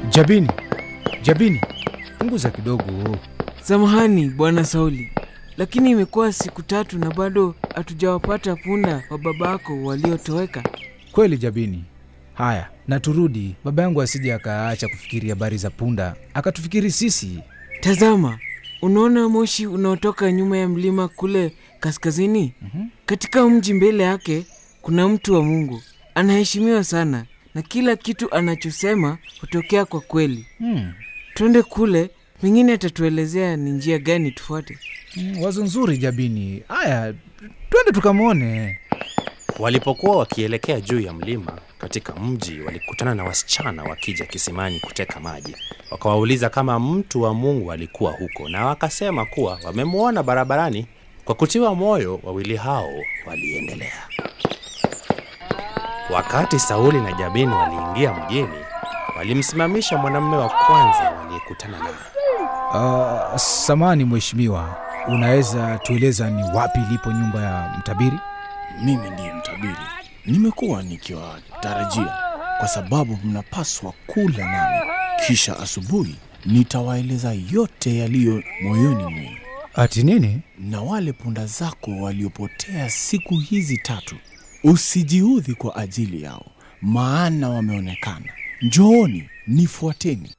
Jabini, Jabini, punguza kidogo. Samahani bwana Sauli, lakini imekuwa siku tatu na bado hatujawapata punda wa babako waliotoweka. Kweli Jabini. Haya, na turudi, baba yangu asije akaacha kufikiri habari za punda akatufikiri sisi. Tazama, unaona moshi unaotoka nyuma ya mlima kule kaskazini? Katika mji mbele yake kuna mtu wa Mungu, anaheshimiwa sana na kila kitu anachosema hutokea kwa kweli. Hmm. Twende kule, pengine atatuelezea ni njia gani tufuate. Mm, wazo nzuri Jabini. Haya, twende tukamwone. Walipokuwa wakielekea juu ya mlima katika mji, walikutana na wasichana wakija kisimani kuteka maji. Wakawauliza kama mtu wa Mungu alikuwa huko, na wakasema kuwa wamemwona barabarani. Kwa kutiwa moyo, wawili hao waliendelea. Wakati Sauli na Jabini waliingia mjini, walimsimamisha mwanamume wa kwanza waliyekutana naye. Uh, samani mheshimiwa, unaweza tueleza ni wapi ilipo nyumba ya mtabiri? Mimi ndiye mtabiri, nimekuwa nikiwatarajia kwa sababu mnapaswa kula nami, kisha asubuhi nitawaeleza yote yaliyo moyoni mwenu. Ati nini? Na wale punda zako waliopotea siku hizi tatu, usijiudhi kwa ajili yao, maana wameonekana. Njooni, nifuateni.